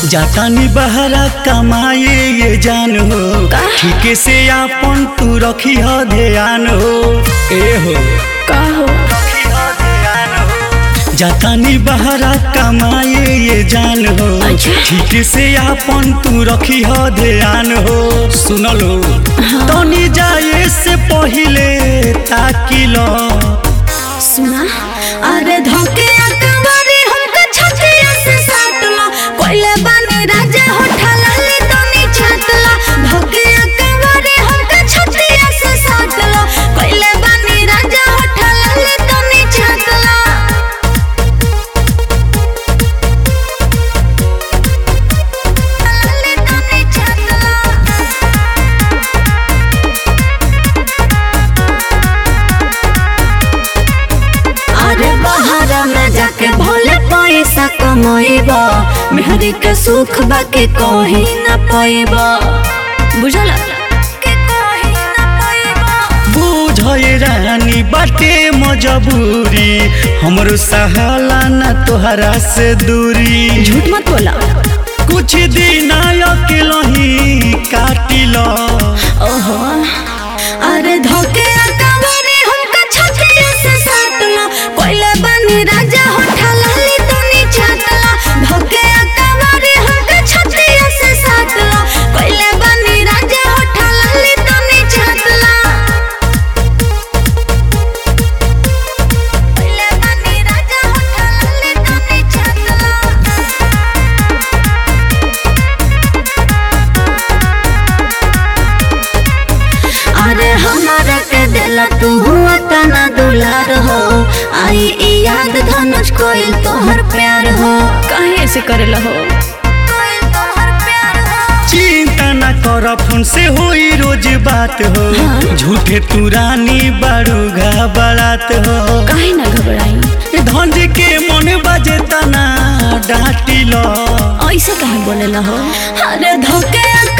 जातानी बहरा कमाए ये जान हो ठीक से आपन तू रखी हो ध्यान हो ए हो का हो जातानी बहरा कमाए ये जान हो अच्छा। ठीक से आपन तू रखी हो ध्यान हो सुनलो तनी जाए से पहिले ताकि लो सुना अरे धोके अकबरी हमका छतिया से साटला कोइले बानी राजा होठा लाले तनी छातला धोके अकबरी हमका छतिया से साटला कोइले बानी राजा होठा लाले तनी छातला लाले तनी छातला अरे बाहर में जाके भोले पैसा कमाइबा मेहरी के सुख बाके कहीं न पाइबा बुझल के कहीं न पाइबा बुझे रानी बाटे मजबूरी हमरो सहाला ना तोहरा से दूरी झूठ मत बोला कुछ दिन अकेलो ही काटी लो ओहो अरे धोके अकबरी हमका छतिया से साटला कोइले बनी राजा होठा लाली तनी छातला धोके अकबरी हमका छतिया से साटला कोइले बनी राजा होठा लाली तनी छातला कोइले बनी राजा होठा लाली तनी छातला अरे हमारा के दिला तू हुआ तना दुलार हो आई ई याद धनुष कोइल तोहर प्यार हो काहे ऐसे करेला हो कोइल तोहर प्यार हो चिंता न कर फोन से होई रोज बात हो झूठे तू रानी बारू घबरात हो काहे ना घबराई धंज के मन बजे तना डाटी लो ऐसे काहे बोलेला हो अरे धोके